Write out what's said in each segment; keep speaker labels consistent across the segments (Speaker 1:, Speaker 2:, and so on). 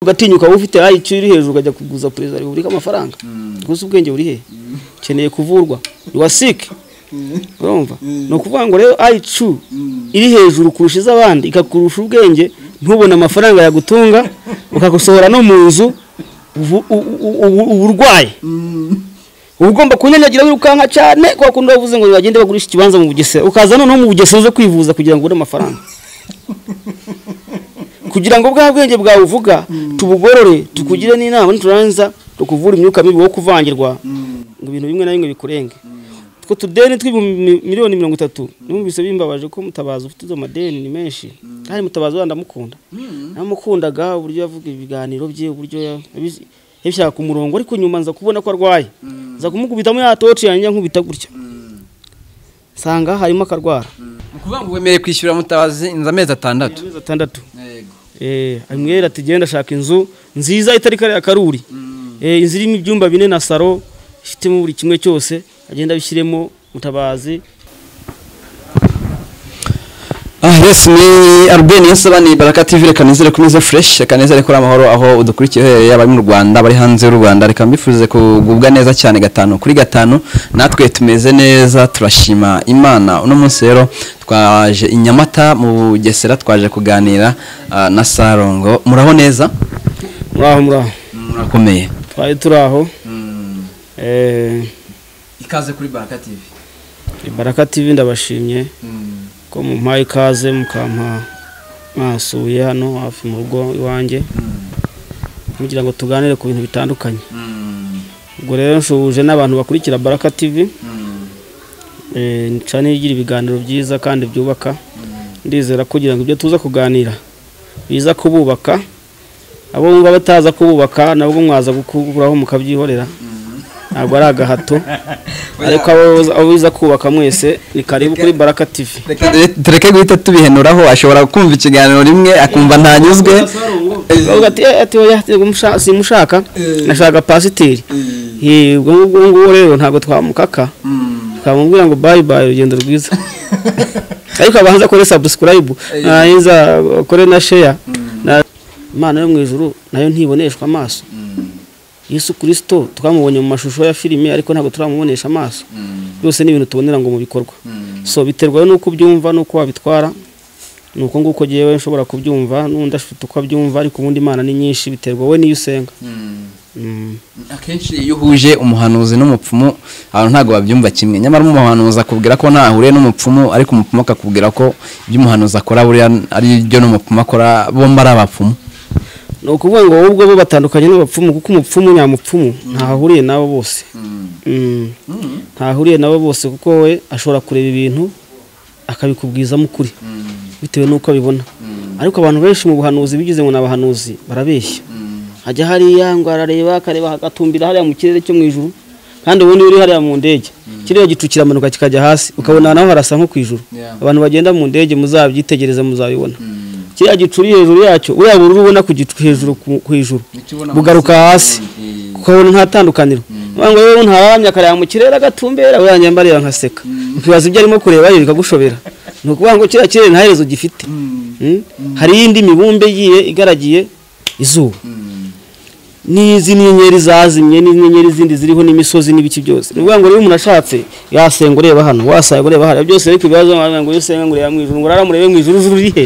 Speaker 1: ugatinyuka wowe ufite ayi iri hejuru ukajya kuguza perezida wa repubulika amafaranga gusa ubwenge buri he ukeneye kuvurwa wasike urumva ni ukuvuga ngo rero ayi iri hejuru kurusha iz'abandi ikakurusha ubwenge ntubone amafaranga yagutunga ukagusohora no mu nzu ubu- ubu- ubu- ubu urwaye uba ugomba kunyanyagira wirukanka cyane kwa kundi wavuze ngo bagende bagurisha ikibanza mu bugesera ukaza noneho mu bugesera uze kwivuza kugira ngo ubone amafaranga kugira ngo bwa bwenge bwawe uvuga tubugorore tukugire n'inama n'iturangiza tukuvure imyuka mibi wo kuvangirwa ngo ibintu bimwe na bimwe bikurenge twe tudeni tw'ibihumbi miliyoni mirongo itatu numvise bimbabaje ko mutabazi ufite izo madeni ni menshi kandi mutabazi wenda ndamukunda namukundaga uburyo yavuga ibiganiro bye uburyo ya- yabizi- yabishaka ku murongo ariko nyuma nza kubona ko arwaye nza kumukubitamo yatoci yanjye nkubita gutya nsanga harimo akarwara
Speaker 2: ni ukuvuga ngo wemerewe kwishyura mutabazi inzu amezi atandatu
Speaker 1: amezi atandatu Eh, amwera ati genda shaka inzu nziza itari kariya karuri Eh, inzu irimo ibyumba bine na saro ifitemo buri kimwe cyose agenda abishyiremo mutabazi
Speaker 2: ah yes ni albert niyonsabani baraka tv reka nizere ko umeze fresh reka nizere ko uri amahoro aho udukurikiye uherereye abari mu rwanda abari hanze y'u rwanda reka mbifurize kugubwa neza cyane gatanu kuri gatanu natwe tumeze neza turashima imana uno munsi rero twaje i nyamata mu bugesera twaje kuganira ah, na sarongo muraho neza
Speaker 1: muraho muraho
Speaker 2: murakomeye
Speaker 1: twari turi aho Eh,
Speaker 2: ikaze kuri baraka tv
Speaker 1: ibaraka tv ndabashimye ko mumpaye ikaze mukampa mwasuye hano hafi mu rugo iwanjye kugira ngo tuganire ku bintu bitandukanye ubwo rero nsuhuje n'abantu bakurikira baraka tv Eh, cyane igira ibiganiro byiza kandi byubaka ndizera kugira ngo ibyo tuza kuganira biza kububaka abo wumva bataza kububaka nabwo mwaza gukuraho mukabyihorera ntabwo ari agahato ariko abo- abo biza kubaka mwese ni karibu kuri baraka tv
Speaker 2: Reka dure- tureke guhita tubihenuraho ashobora kumva ikiganiro rimwe akumva ntanyuzwe
Speaker 1: Bavuga ati, "Eh, ati oya mushaka simushaka nashaka pasiteri Eh, ubwo ngubwo nguwo rero ntabwo twamukaka twamubwira ngo bayi bayi urugendo rwiza ariko abanza akore sabusikarayibu narangiza akore na sheya imana yo mu ijuru nayo ntiboneshwa amaso yesu kirisito twamubonye mu mashusho ya filime ariko ntabwo turamubonesha amaso byose ni ibintu tubonera ngo mu bikorwa so biterwa n'uko ubyumva n'uko wabitwara ni uko nguko ngewe nshobora kubyumva n'undi afite uko abyumva ariko ubundi imana ni nyinshi biterwa wowe n'iyo usenga Mm.
Speaker 2: akenshi iyo uhuje umuhanuzi n'umupfumu abantu ntabwo babyumva kimwe nyamara umuhanuzi akubwira ko ntahuriye n'umupfumu ariko umupfumu akakubwira ko ibyo umuhanuzi akora buriya ari byo n'umupfumu akora bombi ari abapfumu
Speaker 1: ni ukuvuga ngo wowe ubwo bo batandukanye n'abapfumu kuko umupfumu nyamupfumu ntahuriye nabo bose Mm. ntahuriye nabo bose kuko we ashobora kureba ibintu akabikubwizamo ukuri bitewe n'uko abibona ariko abantu benshi mu buhanuzi bigize ngo ni abahanuzi barabeshya ajya hariya ngo arareba akareba agatumbira hariya mu kirere cyo mu ijuru kandi ubundi uri hariya mu ndege kirere gicu kiramanuka kikajya hasi ukabona naho harasa nko ku ijuru
Speaker 2: Yeah.
Speaker 1: abantu bagenda mu ndege muzabyitegereza muzabibona kiriya gicu uri hejuru yacyo uriya bururu ubona ku gicu hejuru ku- ku ijuru bugaruka hasi ukabona nta tandukaniro uvuga ngo yewe ntaramya akareba mu kirere agatumbera we yanjye mbareba nkaseka ukibaza ibyo arimo kureba yo bikagushobera ni ukuvuga ngo kiriya kirere nta herezo gifite Mm? hari iyindi mibumbe igiye igaragiye izuba n'izi nyenyeri zazimye n'inyenyeri zindi ziriho n'imisozi n'ibiki byose ni ukuvuga ngo rero umuntu ashatse yasenga ureba hano wasenga ureba hano byose ariko ibibazo wagira ngo iyo usenga ngo ureba mu ijuru ngo raramurebe mu ijuru ijuru riri he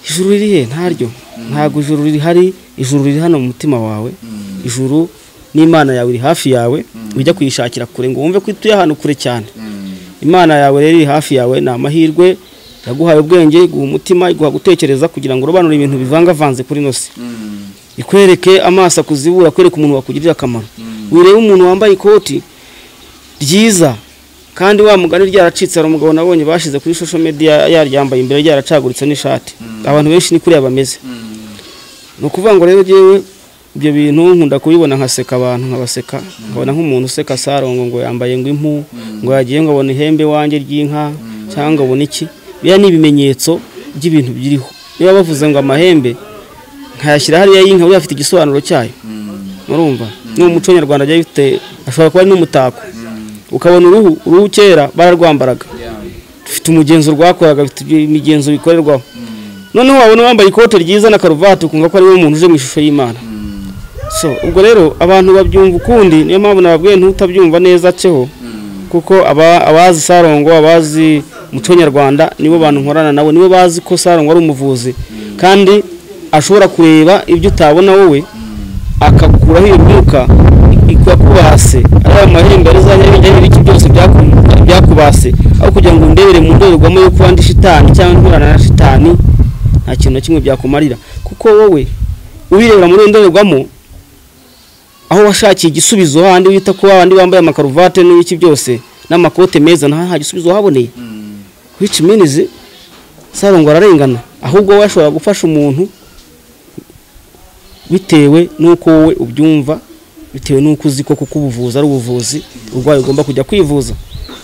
Speaker 1: ijuru riri he ntaryo ntabwo ijuru rihari ijuru riri hano mu mutima wawe ijuru n'imana yawe iri hafi yawe ujya kuyishakira kure ngo wumve ko ituye ahantu kure cyane imana yawe rero iri hafi yawe ni amahirwe yaguhaye ubwenge iguha umutima iguha gutekereza kugira ngo urobanure ibintu bivangavanze kuri ino si ikwereke amaso akuzibura akwereke umuntu wakugirira akamaro wirebe umuntu wambaye ikoti ryiza kandi wa mugani ryaracitse hari umugabo nabonye bashize kuri social media yaryambaye imbere ryaracaguritse n'ishati abantu benshi ni kuriya bameze ni ukuvuga ngo rero ngewe ibyo bintu nkunda kubibona nkaseka abantu nkabaseka nkabona nk'umuntu useka sarongo ngo yambaye ngo impu ngo yagiye ngo abona ihembe wanjye ry'inka cyangwa ngo abone iki biriya ni ibimenyetso by'ibintu biriho niba bavuze ngo amahembe nkayashyira hariya y'inka buriya afite igisobanuro cyayo murumva ni umuco nyarwanda agiye bifite ashobora kuba ari n'umutako ukabona uruhu uruhu kera bararwambaraga dufite umugenzo rwakoraga dufite imigenzo bikorerwaho noneho wabona wambaye ikote ryiza na karuvati ukumva ko ari we muntu uje mu ishusho y'imana so ubwo rero abantu babyumva ukundi niyo mpamvu nababwiye ntutabyumva neza ceho kuko aba- abazi sarongo abazi umuco nyarwanda nibo bantu nkorana nabo nibo bazi ko sarongo ari umuvuzi kandi ashobora kureba ibyo utabona wowe akakuraho iyo myuka ikakubase ari ayo mahembe rizajya bijya ibiki byose byaku- byakubase aho kugira ngo ndebere mu ndorerwamo yo kuba ndi shitani cyangwa nkorana na shitani nta kintu na kimwe byakumarira kuko wowe ubirebera muri iyo ndorerwamo aho washakiye igisubizo handi wita ko abandi bambaye amakaruvate n'ibiki byose n'amakote meza nta nta gisubizo wahaboneye which means sarongo ararengana ahubwo wowe ashobora gufasha umuntu bitewe n'uko wowe ubyumva bitewe n'uko uzi ko kuko ubuvuzi ari ubuvuzi urwaye ugomba kujya kwivuza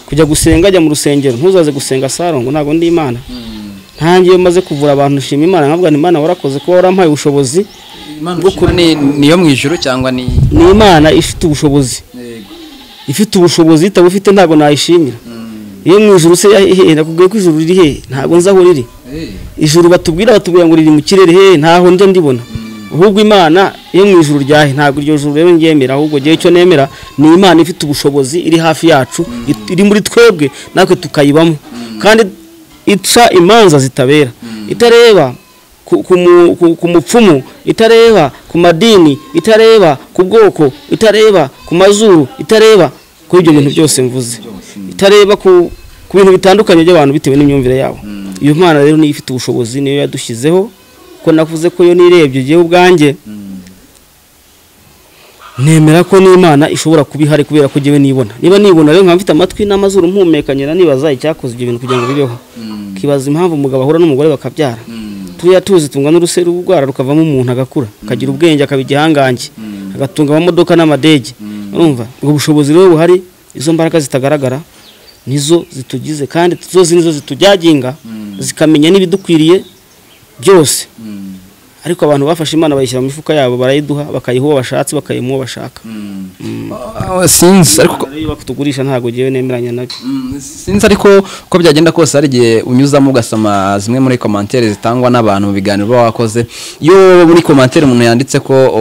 Speaker 1: kujya gusenga ajya mu rusengero ntuzaze gusenga sarongo ntabwo ndi imana ntange iyo maze kuvura abantu nshima imana nkavuga ni imana warakoze kuba warampaye ubushobozi
Speaker 3: Imana ushima ni niyo mu ijuru cyangwa ni
Speaker 1: ni imana ifite ubushobozi
Speaker 3: yego
Speaker 1: ifite ubushobozi itaba ufite ntabwo nayishimira iyo mu ijuru se yahe nakubwiye ko ijuru riri hehe ntabwo nzi aho riri ijuru batubwira batubwira ngo riri mu kirere hehe ntaho njya ndibona ahubwo imana iyo mu ijuru ryahe ntabwo iryo juru rero nryemera ahubwo ngewe icyo nemera ni imana ifite ubushobozi iri hafi yacu it- iri muri twebwe natwe tukayibamo kandi ica imanza zitabera itareba ku- ku mu- ku- ku mupfumu itareba ku madini itareba ku bwoko itareba ku mazuru itareba kuri ibyo bintu byose mvuze itareba ku ku bintu bitandukanye by'abantu bitewe n'imyumvire yabo iyo mpano rero niyo ifite ubushobozi niyo yadushyizeho ko navuze ko iyo nirebye igihe ubwanjye nemera ko n'imana ishobora kuba ihari kubera ko ngewe nibona niba nibona rero nkaba mfite amatwi n'amazuru mpumekanyira nibaza icyakoze ibyo bintu kugira ngo bibeho kibaza impamvu umugabo ahura n'umugore bakabyara turiya tuzi tungana n'uruseri urwara rukavamo umuntu agakura akagira ubwenge akaba igihangange agatunga amamodoka n'amadege urumva ubwo bushobozi rero buhari izo mbaraga zitagaragara nizo zitugize kandi zose nizo zitujyaginga zikamenya n'ibidukwiriye byose ariko abantu bafashe imana bayishyira mu mifuka yabo barayiduha bakayiha uwo bashatse bakayimuha uwo bashaka
Speaker 3: sinzi ariko
Speaker 1: Rero iyo bakutugurisha ntabwo ngewe nemeranya nabyo
Speaker 3: Mm, sinzi ariko uko byagenda kose hari igihe unyuzamo ugasoma zimwe muri komantere zitangwa n'abantu mu biganiro uba wakoze iyo muri komantere umuntu yanditse ko o,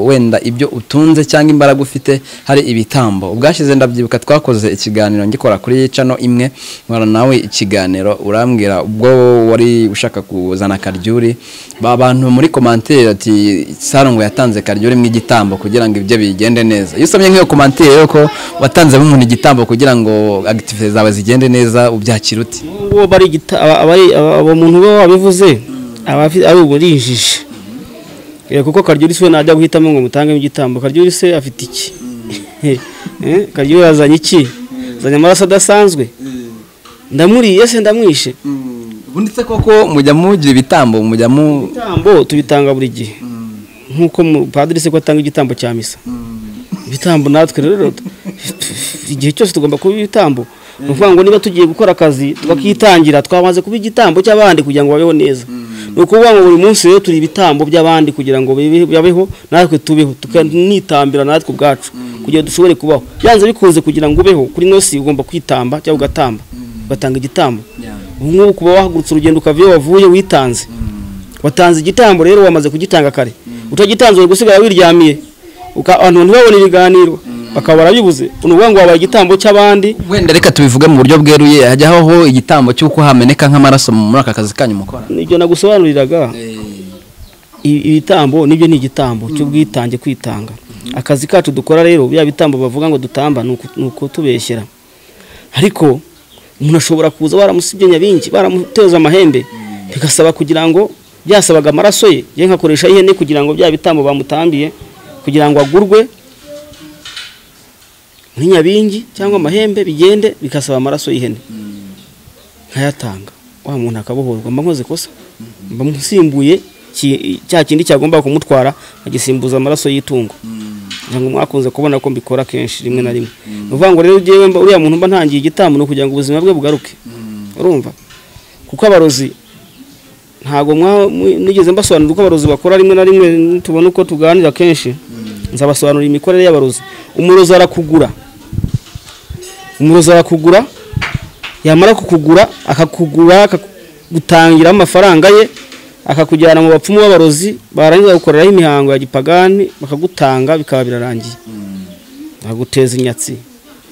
Speaker 3: wenda ibyo utunze cyangwa imbaraga ufite hari ibitambo ubwashize ndabyibuka twakoze ikiganiro ngikora kuri cano imwe nkora nawe ikiganiro urambwira ubwo wari ushaka kuzana karyuri ba bantu muri komantere ati sarongo yatanze karyuri mu igitambo kugira ngo ibyo bigende neza iyo usomye nk'iyo komantere yo ko watanzemo umuntu igitambo kugira ngo agitivite zawe zigende neza ubyakira uti
Speaker 1: uwo bari igita- aba- abari- aba- abo muntu bo wabivuze aba afi- ari uburinjije Eh, kuko karyuri se we najya guhitamo ngo mutangemo igitambo karyuri se afite iki Eh, karyuri yazanye iki azanye amaraso adasanzwe ndamuriye se ndamwishe
Speaker 3: bunditse koko mujya mugira ibitambo mujya mu
Speaker 1: ibitambo tubitanga buri gihe nk'uko mu- padiri se ko atanga igitambo cya misa ibitambo natwe rero tu- igihe cyose tugomba kuba ibitambo ni ukuvuga ngo niba tugiye gukora akazi tukakitangira twamaze kuba igitambo cy'abandi kugira ngo babeho neza ni ukuvuga ngo buri munsi rero turi ibitambo by'abandi kugira ngo bibe- babeho natwe tubeho tukanitambira natwe ubwacu kugira ngo dushobore kubaho byanze bikunze kugira ngo ubeho kuri nosi ugomba kwitamba cyangwa ugatamba ugatanga igitambo ubu ngubu kuba wahagurutse urugendo ukava iyo wavuye witanze watanze igitambo rero wamaze kugitanga kare utagitanze uri gusigara wiryamiye uka- abantu ntibabone ibiganiro bakaba barabibuze ni ukuvuga ngo wabaye igitambo cy'abandi
Speaker 3: wenda reka tubivuge mu buryo bweruye hajya habaho igitambo cy'uko hameneka nk'amaraso muri aka kazi kanyu mukora
Speaker 1: ibyo nagusobanuriraga i- ibitambo nibyo ni igitambo cy'ubwitange kwitanga akazi kacu dukora rero bya bitambo bavuga ngo dutamba ni uku- ni ukutubeshyera ariko umuntu ashobora kuza baramusibye nyabingi baramuteza amahembe bigasaba kugira ngo byasabaga amaraso ye ye nkakoresha ihene kugira ngo bya bitambo bamutambiye kugira ngo agurwe muri nyabingi cyangwa amahembe bigende bigasaba amaraso y'ihene nkayatanga wa muntu akabohorwa mba nkoze kosa mba musimbuye ki- cya kindi cyagomba kumutwara agisimbuza amaraso y'itungo kugira ngo mwakunze kubona ko mbikora kenshi rimwe na rimwe ni ukuvuga ngo rero njyewe mba- uriya muntu mba ntangiye igitambo ni ukugira ngo ubuzima bwe bugaruke urumva kuko abarozi ntabwo mwa- mwi- nigeze mbasobanurira uko abarozi bakora rimwe na rimwe tubona uko tuganira kenshi nzabasobanurira imikorere y'abarozi umurozi arakugura umurozi arakugura yamara kukugura akakugura akagutangira amafaranga ye akakujyana mu bapfumu b'abarozi barangiza gukoreraho imihango ya gipagani bakagutanga bikaba birarangiye bakaguteza inyatsi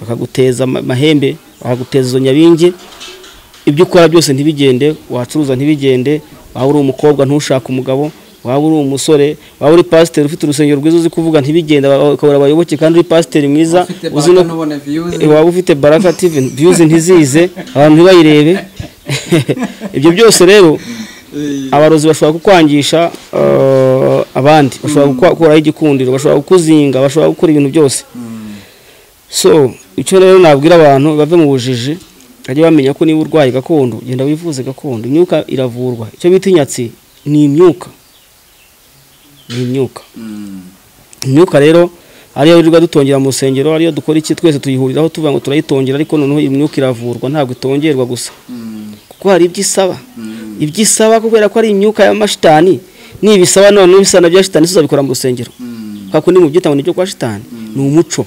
Speaker 1: bakaguteza ama- amahembe bakaguteza izo nyabinge ibyo ukora byose ntibigende wacuruza ntibigende waba uri umukobwa ntushake umugabo waba uri umusore waba uri pasiteri ufite urusengero rwiza uzi kuvuga ntibigende aba- ukabura abayoboke kandi uri pasiteri mwiza uzi no Eh, waba ufite baraka tv views ntizize abantu ntibayirebe ibyo byose rero abarozi bashobora kukwangisha eh, abandi bashobora gukuraho igikundiro bashobora kukuzinga bashobora gukora ibintu byose so icyo rero nabwira abantu bave mu bujiji bajye bamenya ko niba urwaye gakondo genda wivuze gakondo imyuka iravurwa icyo bita inyatsi ni imyuka ni imyuka imyuka rero ariyo wirirwa dutongera mu rusengero ariyo dukora iki twese tuyihuriraho tuvuga ngo turayitongera ariko noneho iyi myuka iravurwa ntabwo itongerwa gusa kuko hari ibyo isaba ibyo isaba kubera ko ari imyuka y'amashitani nibisaba noneho bisa na bya shitani se uzabikora mu rusengero kubera ko ni mu byitanga n'ibyo kwa shitani ni umuco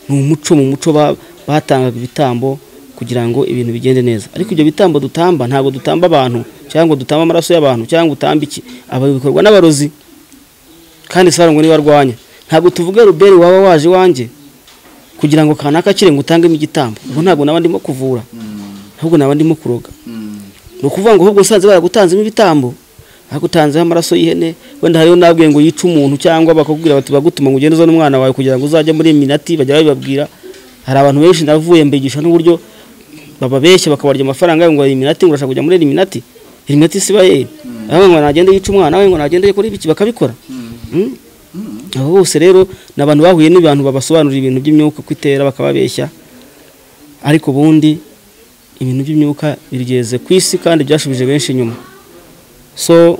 Speaker 1: ni umuco mu muco ba- batangaga ibitambo kugira ngo ibintu bigende neza ariko ibyo bitambo dutamba ntabwo dutamba abantu cyangwa ngo dutamba amaraso y'abantu cyangwa utamba iki aba bikorwa n'abarozi kandi saro ngo niba arwanya ntabwo tuvuga ruberi waba waje iwanjye kugira ngo kanaka kire ngo utangemo igitambo ubwo ntabwo naba ndimo kuvura ahubwo naba ndimo kuroga ni ukuvuga ngo ahubwo usanze baragutanzemo ibitambo bagutanzeho amaraso y'ihene wenda hariyo nabwiye ngo yice umuntu cyangwa bakakubwira bati bagutuma ngo ugende uzane umwana wawe kugira ngo uzajye muri minati bajya babibabwira hari abantu benshi navuye mbigisha n'uburyo bababeshya bakabarya amafaranga ngo iminati ngo urashaka kujya muri iminati iminati siba ye nawe ngo nagende yice umwana we ngo nagende akore ibiki bakabikora Mm? abo bose rero ni abantu bahuye n'abantu babasobanurira ibintu by'imyuka uko itera bakababeshya ariko ubundi ibintu by'imyuka bigeze ku isi kandi byashubije benshi inyuma so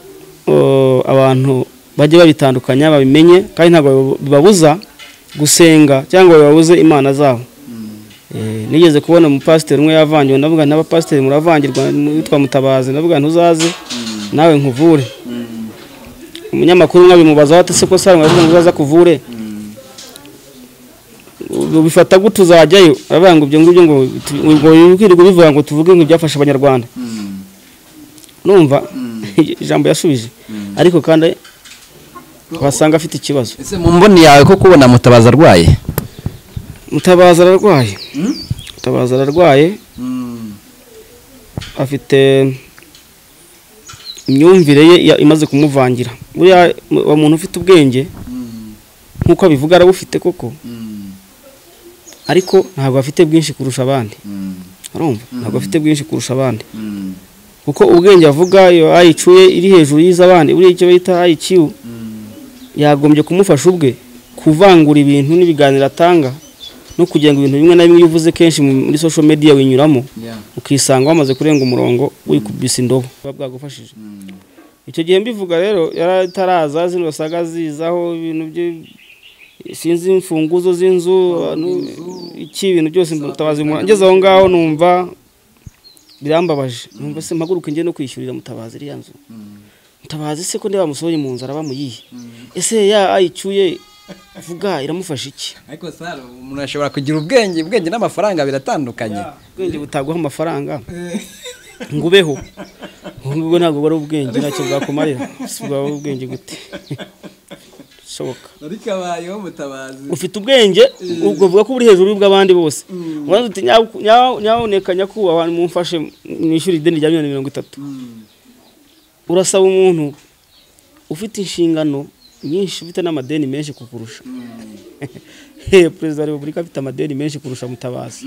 Speaker 1: uh, abantu bajye babitandukanya babimenye kandi ntabwo biba- bibabuza gusenga cyangwa bibabuze imana zabo Eh, nigeze kubona umupasiteri umwe yavangiwe ndavuga n'abapasiteri muravangirwa witwa mutabazi ndavuga ntuzaze nawe nkuvure umunyamakuru umwe abimubazaho ati se ko sara mwavuga ngo uzaza kuvure bifata gute uzajyayo aravuga ngo ibyo ngibyo ngo tu- ngo wirirwa ubivuga ngo tuvuge ngo ibyafasha abanyarwanda numva ijambo yasubije ariko kandi wasanga afite ikibazo
Speaker 2: ese mu mboni yawe ko kubona mutabazi arwaye
Speaker 1: mutabaza ararwaye mutabaza ararwaye afite imyumvire ye ya- imaze kumuvangira buriya mu- uwo muntu ufite ubwenge nk'uko abivuga arabufite koko ariko ntabwo afite bwinshi kurusha abandi urumva ntabwo afite bwinshi kurusha abandi kuko ubwenge avuga iyo ayicuye iri hejuru y'iz'abandi buriya icyo bita ayikiyu yagombye kumufasha ubwe kuvangura ibintu n'ibiganiro atanga no kugira ngo ibintu bimwe na bimwe iyo uvuze kenshi mu- muri social media winyuramo ukisanga wamaze kurenga umurongo wikubise indobo buba bwagufashije icyo gihe mbivuga rero yarataraza zino saga zizaho ibintu bye sinzi imfunguzo z'inzu abantu, iki ibintu byose mutabazi mu- ngeze aho ngaho numva birambabaje numva se mpaguruke njye no kwishyurira mutabazi iriya nzu mutabazi se ko niba bamusohoye mu nzu araba muyihe ese ya ayicyuye vuga iramufasha iki
Speaker 2: ariko sara umuntu ashobora kugira ubwenge ubwenge n'amafaranga biratandukanye
Speaker 1: ubwenge butaguha amafaranga ngo ubeho ubu ngubu ntabwo buba ari ubwenge ntacyo bwakumarira si bwaba ari ubwenge gute bishoboka
Speaker 3: ariko abayeho mutabazi
Speaker 1: ufite ubwenge ubwo vuga ko uri hejuru y'ubw'abandi bose ubanza uti "Nyabu- nyabu- nyabuneka nyakubahwa mumfashe mwishyure ideni rya miliyoni mirongo itatu urasaba umuntu ufite inshingano nyinshi ufite n'amadeni menshi kukurusha perezida wa repubulika afite amadeni menshi kurusha mutabazi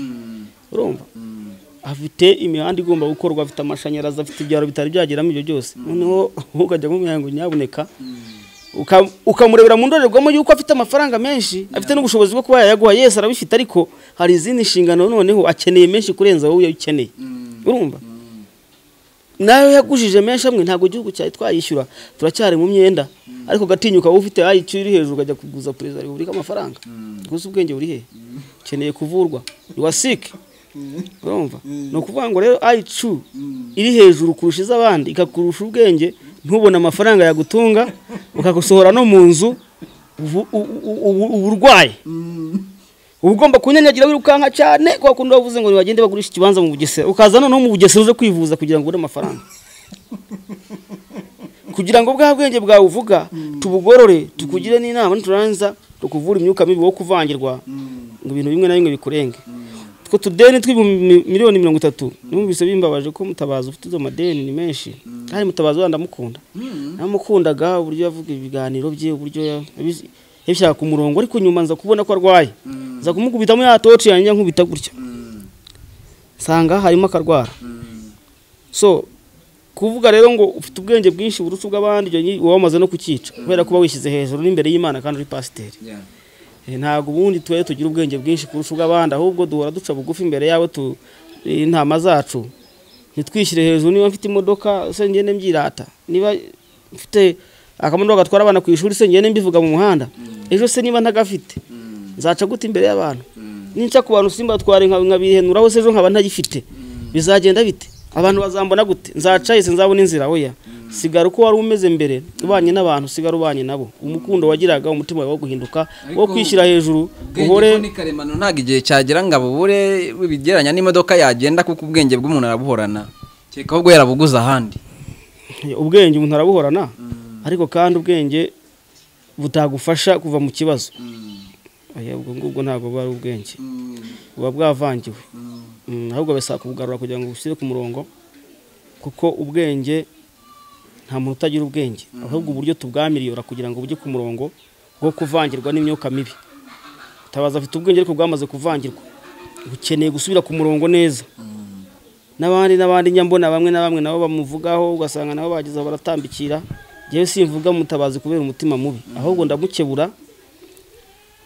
Speaker 1: urumva afite imihanda igomba gukorwa afite amashanyarazi afite ibyaro bitari byageramo ibyo byose noneho ukajya kumubwira ngo nyabuneka uka- ukamurebera mu ndorerwamo y'uko afite amafaranga menshi afite n'ubushobozi bwo kuba yayaguha yesi arabifite ariko hari izindi nshingano noneho akeneye menshi kurenza wowe ukeneye urumva nawe yagujije menshi amwe ntabwo igihugu cyawe twayishyura turacyari mu myenda ariko gatinyuka wowe ufite ayi iri hejuru ukajya kuguza perezida wa repubulika amafaranga gusa ubwenge buri he ukeneye kuvurwa wasike urumva ni ukuvuga ngo rero ayicu iri hejuru kurusha iz'abandi ikakurusha ubwenge ntubone amafaranga yagutunga ukagusohora no mu nzu ubu- ubu- ubu- ubu urwaye uba ugomba kunyanyagira wirukanka cyane kwa kundi wavuze ngo bagende bagurisha ikibanza mu bugesera ukaza noneho mu bugesera uze kwivuza kugira ngo ubone amafaranga kugira ngo bwa bwenge bwawe uvuga tubugorore tukugire n'inama niturangiza tukuvura imyuka mibi wo kuvangirwa ngo ibintu bimwe na bimwe bikurenge twe tudeni tw'ibihumbi miliyoni mirongo itatu numvise bimbabaje ko mutabazi ufite izo madeni ni menshi kandi mutabazi wenda ndamukunda namukundaga uburyo yavuga ibiganiro bye uburyo ya- yabizi- yabishaka ku murongo ariko nyuma nza kubona ko arwaye nza kumukubitamo ya toci yanjye nkubita gutya nsanga harimo akarwara so kuvuga rero ngo ufite ubwenge bwinshi burusha ubw'abandi ibyo ni- uba wamaze no kucyica kubera kuba wishyize hejuru n'imbere y'imana kandi uri pasiteri
Speaker 3: Yeah.
Speaker 1: Eh, ntabwo ubundi twe tugira ubwenge bwinshi kurusha ubw'abandi ahubwo duhora duca bugufi imbere yabo tu eh, intama zacu ntitwishyire hejuru niba mfite imodoka se ngende mbyirata niba mfite akamodoka gatwara abana ku ishuri se ngende mbivuga mu muhanda ejo se niba ntagafite nzaca gute imbere y'abantu ninca ku bantu simba twari nkabihenuraho se ejo nkaba ntagifite bizagenda bite abantu bazambona gute nzaca ese nzabona inzira oya sigara uko wari umeze mbere ubanye n'abantu sigara ubanye nabo umukundo wagiraga umutima wawe wo guhinduka wo
Speaker 3: Ariko
Speaker 1: kwishyira hejuru
Speaker 3: ubwenge ko
Speaker 1: uhore
Speaker 3: ni karemano ntabwo igihe cyagera ngo abubure bigereranya n'imodoka yagenda kuko ubwenge bw'umuntu arabuhorana kereka ahubwo yarabuguze ahandi
Speaker 1: ubwenge umuntu arabuhorana ariko kandi ubwenge butagufasha kuva mu kibazo Oya, ubwo ngubwo ntabwo buba ari ubwenge buba bwavangiwe Mm, ahubwo bisaba kubugarura kugira ngo bushyire ku murongo kuko ubwenge nta muntu utagira ubwenge ahubwo uburyo tubwamiriyora kugira ngo bujye ku murongo bwo kuvangirwa n'imyuka mibi tabaza afite ubwenge ariko bwamaze kuvangirwa bukeneye gusubira ku murongo neza n'abandi n'abandi njya mbona bamwe na bamwe nabo bamuvugaho ugasanga nabo bageze aho baratambikira njyewe simvuga mutabazi kubera umutima mubi ahubwo ndamukebura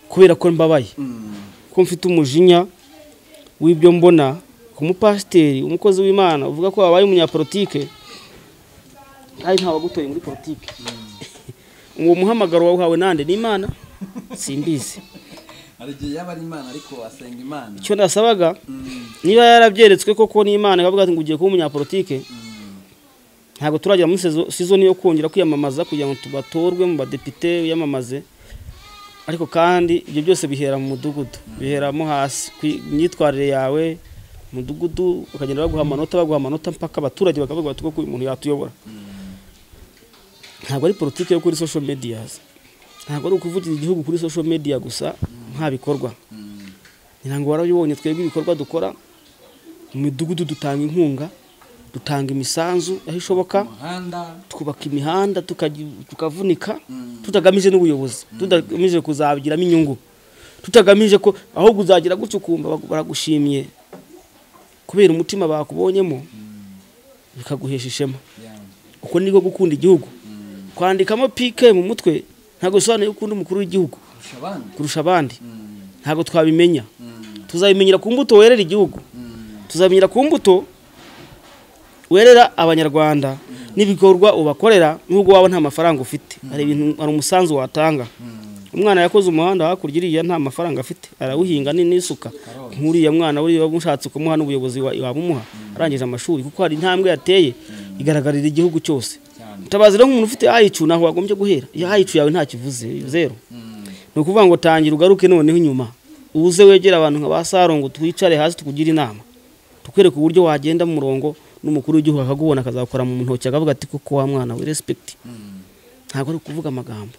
Speaker 1: kubera ko mbabaye ko mfite umujinya w'ibyo mbona ku mupasiteri umukozi w'imana uvuga ko wabaye umunyapolitike kandi nta wagutoye muri politike uwo muhamagaro wawuhawe nande ni imana simbizi
Speaker 3: hari igihe yaba ari imana ariko asenga imana
Speaker 1: icyo nasabaga niba yarabyeretswe koko n'imana ikavuga ati ngo ugiye kuba umunyapolitike ntabwo turagera muri sezo- sizoni yo kongera kwiyamamaza kugira ngo tubatorwe mu badepite wiyamamaze ariko kandi ibyo byose bihera mu mudugudu biheramo hasi ku myitwarire yawe mu mudugudu bakagenda baguha amanota baguha amanota mpaka abaturage bakavuga bati koko uyu muntu yatuyobora ntabwo ari politiki yo kuri social medias ntabwo ari ukuvugira igihugu kuri social media gusa nta bikorwa ngira ngo warabibonye twebwe ibikorwa dukora mu midugudu dutanga inkunga dutanga imisanzu aho ishoboka
Speaker 3: umuhanda
Speaker 1: twubaka imihanda tukaji- tukavunika tutagamije n'ubuyobozi tutagamije kuzabigiramo inyungu tutagamije ko ahubwo uzagira gutyo ukumva bagu- baragushimiye kubera umutima bakubonyemo bikaguhesha ishema uko niko gukunda igihugu kwandikamo pike mu mutwe ntabwo bisobanuye ko ukunda umukuru w'igihugu
Speaker 3: kurusha abandi
Speaker 1: kurusha abandi ntabwo twabimenya tuzabimenyera ku mbuto werera igihugu tuzabimenyera ku mbuto werera abanyarwanda n'ibikorwa ubakorera nubwo waba nta mafaranga ufite hari ibintu hari umusanzu watanga umwana yakoze umuhanda hakurya iriya nta mafaranga afite arawuhinga ni n'isuka nk'uriya mwana uriya mushatse kumuha n'ubuyobozi wa- wabumuha arangije amashuri kuko hari intambwe yateye igaragarira igihugu cyose mutabazi rero nk'umuntu ufite ayicu ntaho wagombye guhera iyo ayicu yawe nta kivuze zero ni ukuvuga ngo tangira ugaruke noneho inyuma uze wegere abantu nka ba saro ngo twicare hasi tukugire inama tukwereka uburyo wagenda mu murongo n'umukuru w'igihugu akagubona akazakora mu ntoki akavuga ati koko wa mwana we respekiti ntabwo ari ukuvuga amagambo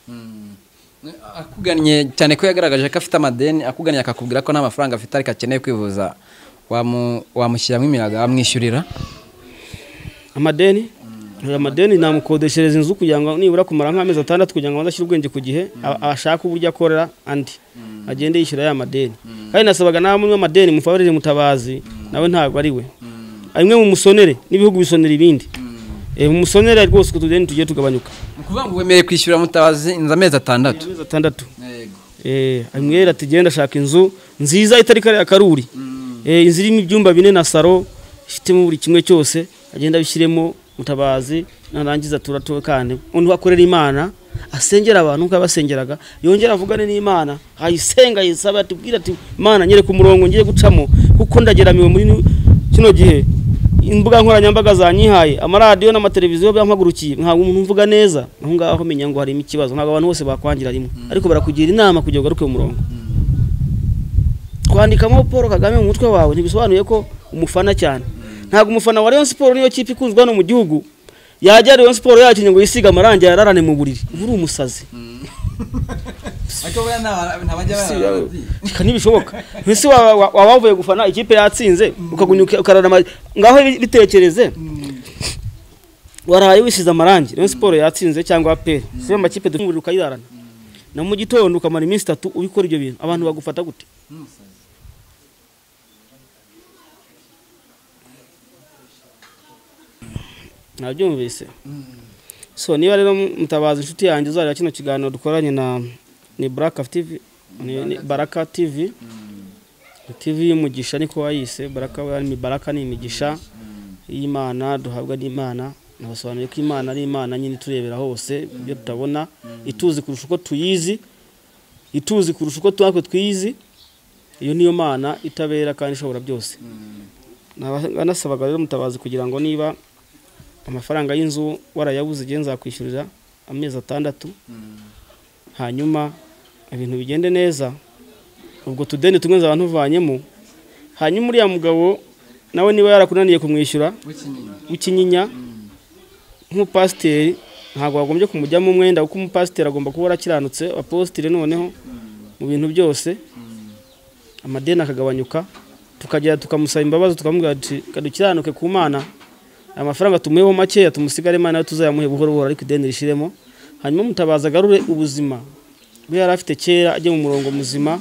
Speaker 3: akugannye cyane ko yagaragaje ko afite amadeni akugannye akakubwira ko nta mafaranga afite ariko akeneye kwivuza wamu- wamushyiramo imiyaga wamwishyurira
Speaker 1: amadeni Oya, amadeni namukodeshereza inzu kugira ngo nibura kumara nk'amezi atandatu kugira ngo abanze ashyire ubwenge ku gihe a- ashake uburyo akorera andi agende yishyura ya madeni kandi nasabaga nawe munywa amadeni mufavorire mutabazi nawe ntabwo ari we imwe mu musonere n'ibihugu bisonera ibindi Eh, mu musonere rwose uko utudeni tugiye tugabanyuka
Speaker 3: ni ukuvuga ngo wemerewe kwishyura mutabazi inzu amezi atandatu
Speaker 1: amezi atandatu Eh, amwera ati genda ashaka inzu nziza itari kariya karuri Eh, inzu irimo ibyumba bine na saro ifitemo buri kimwe cyose agenda abishyiremo mutabazi narangiza turatuwe kandi undi akorera imana asengera abantu nk'uko yabasengeraga yongera avugane n'imana ayisenga yisaba atubwira ati imana nyereka umurongo ngiye gucamo kuko ndageramiwe muri kino gihe imbuga nkoranyambaga zanyihaye amaradiyo n'amateleviziyo byampagurukiye ntabwo umuntu mvuga neza aho ngaho menya ngo harimo ikibazo ntabwo abantu bose bakwangira rimwe ariko barakugira inama kugira ngo ugaruke mu murongo kwandikamo paul kagame mu mutwe wawe ntibisobanuye ko umufana cyane ntabwo umufana wa rayon siporo niyo kipe ikunzwe hano mu gihugu yajya Rayon Sport yakinnye ngo yisige amarangi yararane mu buriri uba uri umusazi
Speaker 3: ariko buriya nta- ntabajya barara
Speaker 1: Reka ntibishoboka mbese waba wa- waba wavuye gufana ikipe yatsinze ukagunyuka ukararama ngaho bi- bitekereze waraye wisize amarangi Rayon Sport yatsinze cyangwa APR siyo makipe dufungura ukayirarana na mu gitondo ukamara iminsi itatu ubikora ibyo bintu abantu bagufata gute nabyumvise so niba rero mutabaza inshuti yanjye uzareba kino kiganiro dukoranye na ni baraka tv ni ni baraka tv tv y'umugisha niko wayise baraka we ni baraka ni imigisha y'imana duhabwa n'imana nabasobanuriye ko imana ari imana nyine iturebera hose ibyo tutabona ituzi kurusha uko tuyizi ituzi kurusha uko natwe twiyizi iyo niyo mana itabera kandi ishobora byose Naba- nasabaga rero mutabazi kugira ngo niba amafaranga y'inzu warayabuze igihe nzakwishyurira amezi atandatu hanyuma ibintu bigende neza ubwo tudeni tumwe nzaba ntuvanyemo hanyuma uriya mugabo nawe niba yarakunaniye kumwishyura w'ikinyinya nk'umupasiteri ntabwo wagombye kumujyamo umwenda kuko umupasiteri agomba kuba warakiranutse apositire noneho mu bintu byose amadeni akagabanyuka tukagera tukamusaba imbabazi tukamubwira tuti dukiranuke ku mana aya mafaranga tumuheho makeya tumusigare imana yo tuzayamuhe buhoro buhoro ariko ideni rishiremo hanyuma mutabaza agarure ubuzima we yari afite kera ajya mu murongo muzima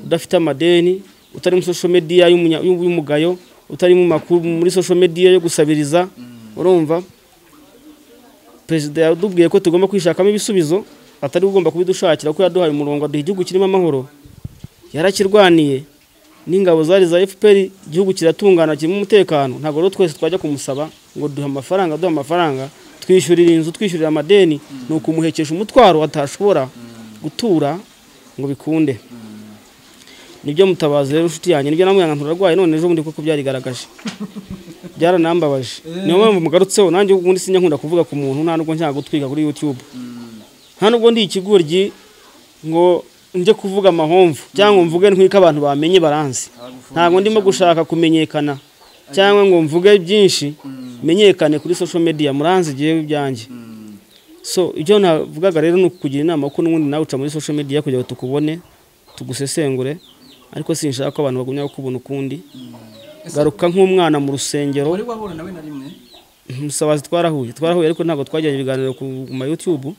Speaker 1: udafite amadeni utari muri social media y'umunya- y'umugayo utari mu makuru muri social media yo gusabiriza urumva perezida yadubwiye ko tugomba kwishakamo ibisubizo atari we ugomba kubidushakira kuko yaduhaye umurongo aduha igihugu kirimo amahoro yarakirwaniye n'ingabo zari za fpr igihugu kiratungana kirimo umutekano ntabwo rero twese twajya kumusaba ngo duhe amafaranga duhe amafaranga twishyurire inzu twishyurire amadeni ni ukumuhekesha umutwaro atashobora gutura ngo bikunde nibyo mutabazi rero inshuti yanjye nibyo namubwira ngo nturarwaye none ejo bundi kuko byarigaragaje byaranambabaje niyo mpamvu mugarutseho nanjye ubundi sinjya nkunda kuvuga ku muntu nta nubwo nshaka gutwika kuri youtube nta nubwo ndi ikigoryi ngo njye kuvuga amahomvu cyangwa mvuge ntwike abantu bamenye baranzi ntabwo ndimo gushaka kumenyekana cyangwa ngo mvuge byinshi menyekane kuri social media muranzi igihe byanjye so ibyo navugaga rero ni ukugira inama ko n'ubundi nawe uca muri social media kugira ngo tukubone tugusesengure ariko sinshaka ko abantu bagumya kukubona ukundi garuka nk'umwana mu rusengero
Speaker 3: wari wahura nawe na rimwe
Speaker 1: musabazi twarahuye twarahuye ariko ntabwo twagiranye ibiganiro ku ma youtube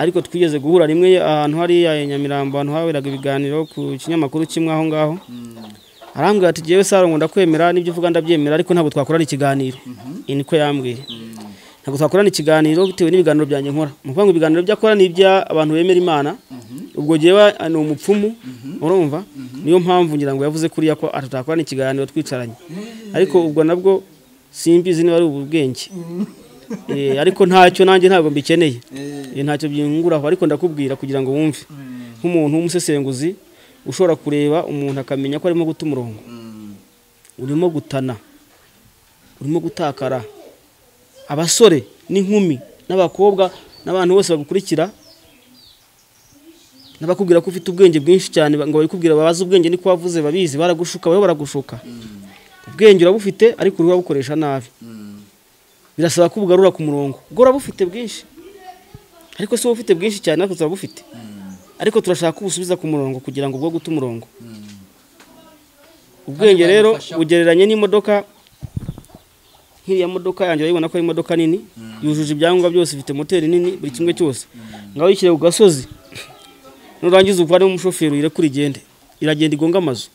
Speaker 1: ariko twigeze guhura rimwe ahantu hariya i nyamirambo ahantu haberaga ibiganiro ku kinyamakuru kimwe aho ngaho arambwira ati jyewe sarongo ndakwemera n'ibyo uvuga ndabyemera ariko ntabwo twakorana ikiganiro iyi niko yambwiye ntabwo twakorana ikiganiro bitewe n'ibiganiro byanjye nkora ni ukuvuga ngo ibiganiro byo akora ni iby'abantu bemera imana ubwo jyewe ni umupfumu urumva niyo mpamvu ngira ngo yavuze kuriya ko atatakorana ikiganiro twicaranye ariko ubwo nabwo simbizi niba ari ubu bwenge Eh, ariko ntacyo nanjye ntabwo mbikeneye Eh, ntacyo byunguraho ariko ndakubwira kugira ngo wumve nk'umuntu w'umusesenguzi ushobora kureba umuntu akamenya ko arimo guta umurongo urimo gutana urimo gutakara abasore n'inkumi n'abakobwa n'abantu bose bagukurikira n'abakubwira ko ufite ubwenge bwinshi cyane ba- ngo babikubwira babaze ubwenge niko wavuze babizi baragushuka bariho baragushuka ubwenge urabufite ariko uriho urabukoresha nabi birasaba ko ubugarura ku murongo ubwo urabufite bwinshi ariko si wowe ufite bwinshi cyane natwe turabufite ariko turashaka ko ubusubiza ku murongo kugira ngo ubwo guta umurongo ubwenge
Speaker 3: Kandi
Speaker 1: rero
Speaker 3: bwagufasha-
Speaker 1: bugereranye n'imodoka nk'iriya modoka yanjye urayibona ko ari imodoka nini yujuje ibyangombwa byose ifite moteri nini buri kimwe cyose ngaho yishyire ku gasozi nurangiza uko harimo umushoferi uyirekura igende iragenda igonga amazu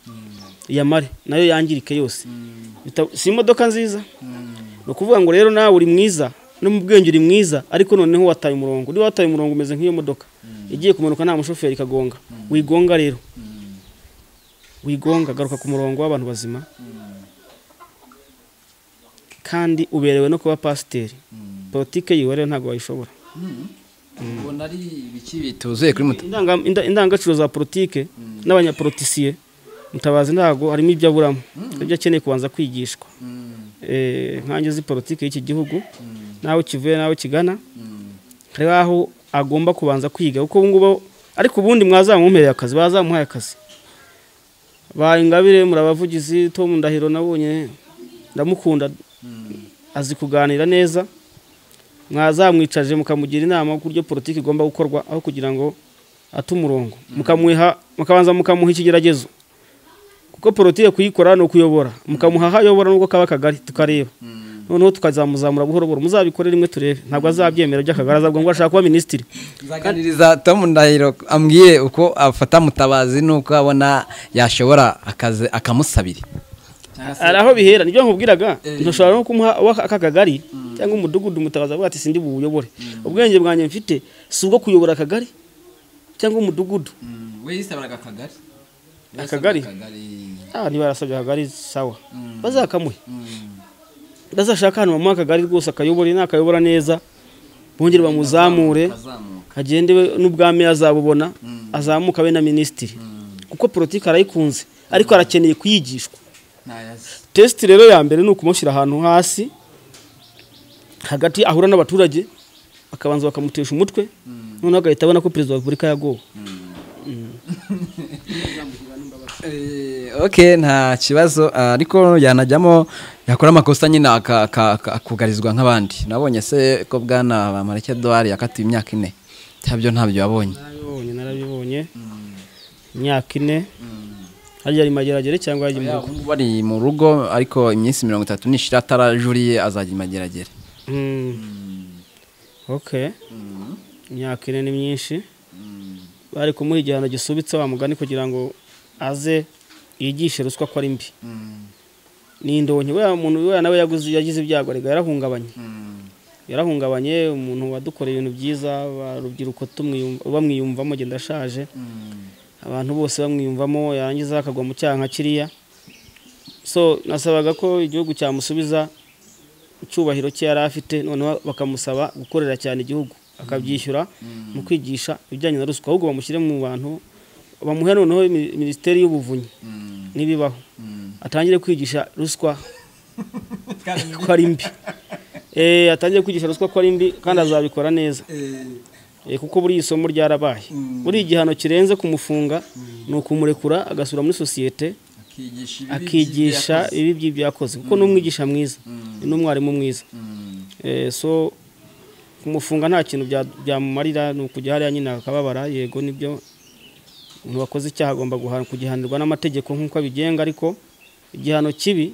Speaker 1: iyamare nayo yangirike yose Bita- si imodoka nziza ni ukuvuga ngo rero nawe uri mwiza no mu bwenge uri mwiza ariko noneho wataye umurongo niba wataye umurongo umeze nk'iyo modoka igiye kumanuka nta mushoferi ikagonga wigonga rero wigonga garuka ku murongo w'abantu bazima kandi uberewe no kuba pasiteri politike yiwe rero ntabwo wayishobora
Speaker 3: ubona ari ibiki bituzuye kuri muto
Speaker 1: Indanga- inda- indangagaciro za politike n'abanyapolitisiye mutabazi ntabwo harimo ibyo aburamo ibyo akeneye kubanza kwigishwa Eh, nkange zi politike y'iki gihugu nawe kivuye nawe kigana hari aho agomba kubanza kwiga kuko ubu ngubu ariko ubundi mwazamumpereye akazi bazamuhaye akazi ba ingabire murabavugizi tom ndahiro nabonye ndamukunda azi kuganira neza mwazamwicaje mukamugira inama y'uburyo politiki igomba gukorwa aho kugira ngo ate umurongo mukamuha mukabanza mukamuha ikigeragezo kuko politiki kuyikora ni ukuyobora mukamuha aho ayobora nubwo kaba akagari tukareba noneho tukazamuzamura buhoro buhoro muzabikore rimwe turebe ntabwo azabyemera by'akagari azabwo ngo ashaka kuba minisitiri
Speaker 3: nzaganiriza Tom Ndahiro ambwiye uko afata mutabazi n'uko abona yashobora akazi akamusabira
Speaker 1: hari aho bihera nibyo nkubwiraga ntushobora no kumuha uwa- aka kagari cyangwa umudugudu umutabaza avuga ati sindi buyobore ubwenge bwanjye mfite si ubwo kuyobora akagari cyangwa umudugudu
Speaker 3: we yisabiraga akagari
Speaker 1: Akagari? ah niba yarasabye akagari sawa bazakamuhe bazashaka ahantu bamuha akagari rwose akayobore nakayobora neza bongere bamuzamure agende we n'ubwami azabubona azamuka we na minisitiri kuko politiki arayikunze ariko arakeneye kuyigishwa tesite rero ya mbere ni ukumushyira ahantu hasi hagati ahura n'abaturage bakabanza bakamutesha umutwe noneho agahita abona ko perezida wa repubulika yagowe
Speaker 3: Eh, ok nta kibazo ah, ariko yanajyamo yakora amakosa nyine aka- aka- aka- akugarizwa nk'abandi nabonye se ko bwana bamareke eduard yakatiwe imyaka ine cyabyo ntabyo yabonye
Speaker 1: narabibonye narabibonye imyaka ine harya ari mageragere cyangwa yajya mu rugo
Speaker 3: Ubungubu bari mu rugo ariko iminsi mirongo itatu nishira atarajuriye azajya imageragere
Speaker 1: ok imyaka ine ni myinshi bari kumuha igihano gisubitse wa mugani kugira ngo aze yigishe ruswa ko ari mbi ni indonke we muntu we nawe yaguze yagize ibyago arega yarahungabanye yarahungabanye umuntu wadukoreye ibintu byiza urubyiruko tumwiyum- bamwiyumvamo genda ndashaje abantu bose bamwiyumvamo yarangiza akagwa mu cyaha nka kiriya so nasabaga ko igihugu cyamusubiza icyubahiro cye yari afite noneho bakamusaba gukorera cyane igihugu akabyishyura mu kwigisha ibijyanye na ruswa ahubwo bamushyire mu bantu bamuhe noneho mi- minisiteri y'ubuvunyi n'ibibaho atangire kwigisha ruswa ko ari mbi Eh, atangire kwigisha ruswa ko ari mbi kandi azabikora neza Eh, kuko buriya isomo ryarabaye buriya igihano kirenze kumufunga ni ukumurekura agasura muri sosiyete akigisha ibibi by'ibyakoze kuko ni umwigisha mwiza ni n'umwarimu mwiza Eh, so kumufunga nta kintu bya- byamumarira ni ukujya hariya nyine akababara yego nibyo umuntu wakoze icyaha agomba guha- kugihanirwa n'amategeko nk'uko abigenga ariko igihano kibi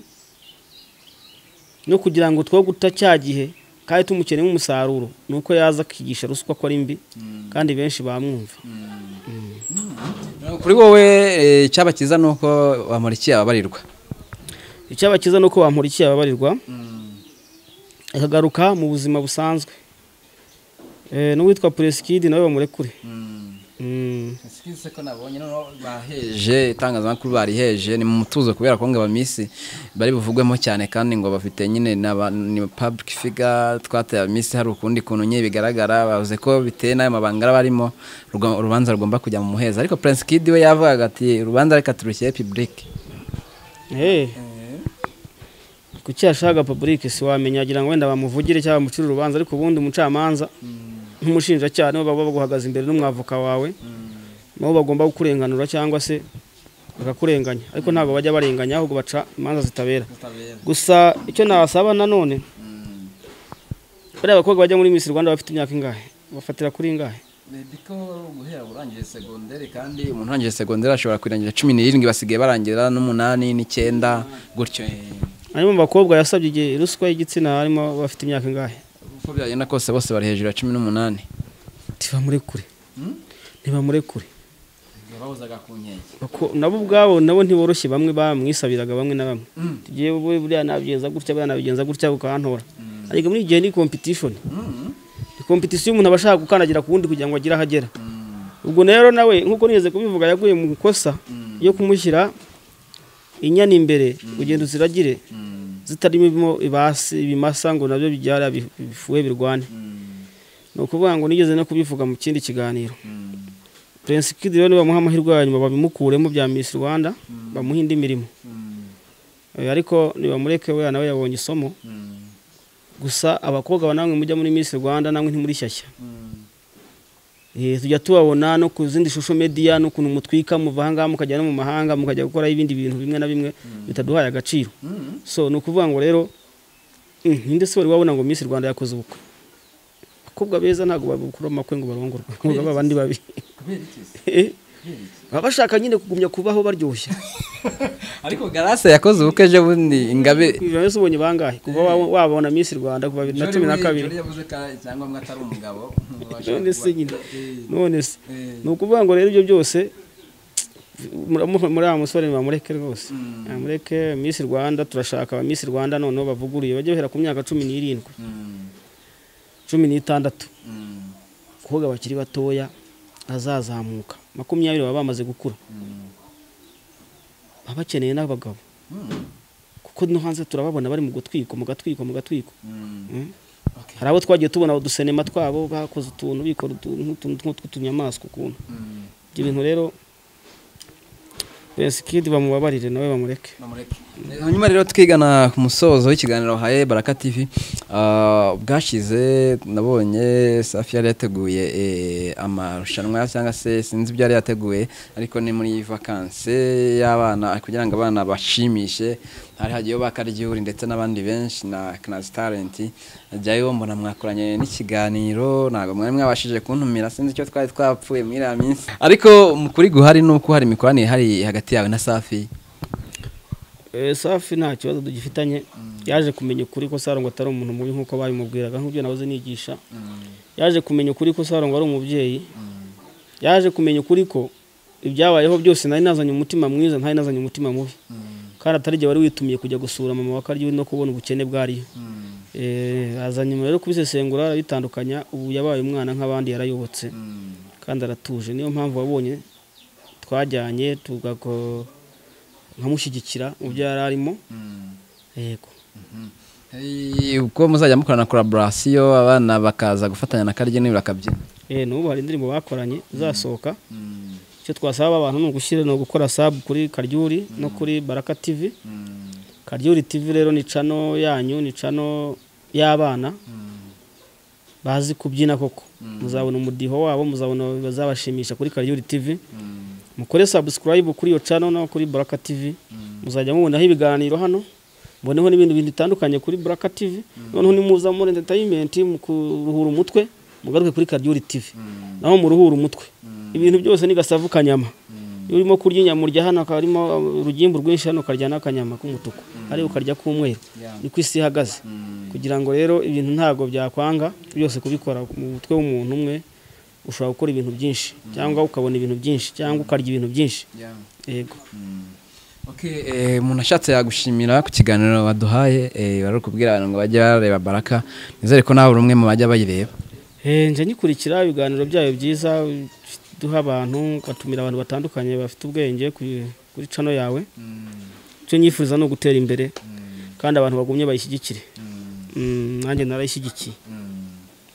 Speaker 1: no kugira ngo two guta cya gihe kandi tumukenemo umusaruro ni uko yaza akigisha ruswa ko ari mbi kandi benshi bamwumva
Speaker 3: kuri wowe eh, icyaba cyiza ni uko bamurikiye ababarirwa
Speaker 1: icyabakiza ni uko bamurikiye ababarirwa akagaruka mu buzima busanzwe Eh, n'uwitwa puresikidi nawe bamurekure Mm.
Speaker 3: se ko nabonye noneho baheje itangazamakuru bariheje ni mu mutuzo kubera ko ngo aba minsi bari buvugwemo cyane kandi ngo bafite nyine n'aba- ni public figure twateye minsi hari ukundi kuntu nyine bigaragara bavuze ko biteye n'ayo mabanga aba arimo urwa- urubanza rugomba kujya mu muheza ariko Prince Kid we yavugaga ati urubanza reka turushyire public
Speaker 1: Eh. kuki yashaka public siwamenya agira ngo wenda bamuvugire cyangwa bamucire urubanza ariko ubundi umucamanza nk'umushinjacyaha nibo baba baguhagaze imbere n'umwavoka wawe nabo bagomba kukurenganura cyangwa se bakakurenganya ariko ntabwo bajya barenganya ahubwo baca imanza zitabera gusa icyo nasaba nanone bariya abakobwa bajya muri Miss Rwanda bafite imyaka ingahe bafatira kuri ingahe
Speaker 3: ko guhera urangije segonderi kandi umuntu urangije segonderi ashobora kurangira cumi n'irindwi basigaye barangira n'umunani n'icyenda gutyo
Speaker 1: harimo mu bakobwa yasabye igihe ruswa y'igitsina harimo bafite imyaka ingahe
Speaker 3: uko byagenda kose bose bari hejuru ya cumi n'umunani
Speaker 1: ntibamurekure ntibamurekure
Speaker 3: yababuzaga ku nkeke
Speaker 1: Bako- nabo ubwabo nabo ntiboroshye bamwe bamwisabiraga bamwe na bamwe tugiye bu- buriya nabigenza gutya buriya nabigenza gutya ukantora ariko muri iki gihe ni competition ni competition y'umuntu aba ashaka gukandagira ku wundi kugira ngo agire aho agera ubwo rero nawe nk'uko nigeze kubivuga yaguye mu ikosa yo kumushyira inyana imbere ugenda uziragire zitarimo ibasi ibimasa ngo nabyo bibyara bi- bifuhe birwane ni ukuvuga ngo nigeze no kubivuga mu kindi kiganiro Prince Kid rero nibamuha amahirwe ya nyuma babimukuremo bya Miss Rwanda bamuha indi mirimo Eh, ariko nibamureke we nawe yabonye isomo gusa abakobwa ba namwe mujya muri Miss Rwanda namwe ntimuri shyashya Eh, tujya tubabona no ku zindi shusho media no kuntu mutwika muva ahangaha mukajya no mu mahanga mukajya gukora ibindi bintu bimwe na bimwe bitaduhaye agaciro so ni ukuvuga ngo rero mm, ninde se wari wabona ngo Miss Rwanda yakoze ubukwe abakobwa beza ntabwo babukura mu makwe ngo barongorwe ngo babe abandi babi Eh, baba bashaka nyine kugumya kubaho baryoshya
Speaker 3: ariko garase yakoze ubukwe ejo bundi ingabe
Speaker 1: biba wese ubonye bangahe kuva wa- wabona Miss Rwanda kuva bibiri na cumi na kabiri
Speaker 3: yavuze ko ari icyangombwa atari umugabo
Speaker 1: none se nyine none se
Speaker 3: Eh.
Speaker 1: ni ukuvuga ngo rero ibyo byose muri muri aya musore bamureke rwose bamureke Miss Rwanda turashaka aba Miss Rwanda noneho bavuguruye bajye bahera ku myaka cumi n'irindwi cumi n'itandatu abakobwa bakiri batoya azazamuka makumyabiri baba bamaze gukura baba bakeneye n'abagabo kuko no hanze turababona bari mu gutwikwa mu gatwikwa mu gatwikwa Mm. hari abo twagiye tubona udusenema twabo bakoze utuntu bikora utuntu nk'utuntu tw'utunyamaswa ukuntu ibyo bintu rero besikidi bamubabarire nawe bamureke
Speaker 3: hanyuma rero twigana ku musozo w'ikiganiro wahaye baraka tv ah, bwashize nabonye safi yari yateguye eh, amarushanwa cyangwa se sinzi ibyo yari yateguye ariko ni muri vakanse y'abana kugira ngo abana bashimishe hari hagiyeho ba karyuri ndetse n'abandi benshi na kinazi tarenti jyayo mbona mwakoranye n'ikiganiro ntabwo mwari mwabashije kuntumira sinzi icyo twari twapfuye muri iriya minsi ariko mu kuri guhari ni uko hari imikoranire ihari hagati yawe na safi
Speaker 1: Eh, safi nta kibazo tugifitanye yaje kumenya ukuri ko sarongo atari umuntu mubi nk'uko babimubwiraga nk'ibyo nahoze nigisha yaje kumenya ukuri ko sarongo ari umubyeyi yaje kumenya ukuri ko ibyabayeho byose nari nazanye umutima mwiza ntari nazanye umutima mubi kandi atari igihe wari witumiye kujya gusura mama wa karyo no kubona ubukene bwariyo Eh, aza nyuma rero kubisesengura arabitandukanya ubu yabaye umwana nk'abandi yarayobotse kandi aratuje niyo mpamvu wabonye twajyanye tugako nkamushyigikira mu byo yari arimo yego
Speaker 3: Hey, ubwo muzajya mukorana collaboration abana bakaza gufatanya na karye n'ibyo bakabyina
Speaker 1: Eh, n'ubu hari indirimbo bakoranye izasohoka icyo twasaba abantu ni ugushyira ni ugukora sub kuri karyuri no kuri baraka tv karyuri tv rero ni cano yanyu ni cano y'abana bazi kubyina koko muzabona umudiho wabo muzabona bazabashimisha kuri karyuri tv mukore subscribe kuri iyo cano no kuri baraka tv muzajya mubonaho ibiganiro hano mboneho n'ibindi bintu bitandukanye kuri baraka tv noneho nimuza muri entertainment mu kuruhura umutwe mugaruke kuri karyuri tv naho muruhura umutwe ibintu byose ni gasavu kanyama iyo urimo kurya inyama urya hano harimo urugimbu rwinshi hano ukarya n'akanyama k'umutuku hari ukarya k'umweru niko isi ihagaze kugira ngo rero ibintu ntabwo byakwanga byose kubikora mu mutwe w'umuntu umwe ushobora gukora ibintu byinshi cyangwa ukabona ibintu byinshi cyangwa ukarya ibintu byinshi yego
Speaker 3: Okay, eh, umuntu ashatse yagushimira ku kiganiro baduhaye eh, bari kubwira abantu ngo bajye bareba baraka nizere ko nawe uri umwe mu bajya bayireba
Speaker 1: Eh, njya nyikurikira ibiganiro byayo byiza duha abantu ugatumira abantu batandukanye bafite ubwenge kuri kuri cano yawe icyo nyifuriza ni ugutera imbere kandi abantu bagumye bayishyigikire Mm, nanjye narayishyigikiye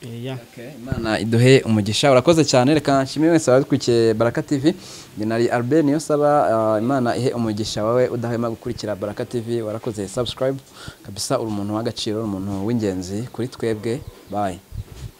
Speaker 1: Eh, ya.
Speaker 3: imana iduhe umugisha urakoze cyane reka nshimire wese wadukurikiye baraka tv njye nari albert niyo saba ah, imana ihe umugisha wawe udahwema gukurikira baraka tv warakoze subscribe kabisa uri umuntu w'agaciro uri umuntu w'ingenzi kuri twebwe bye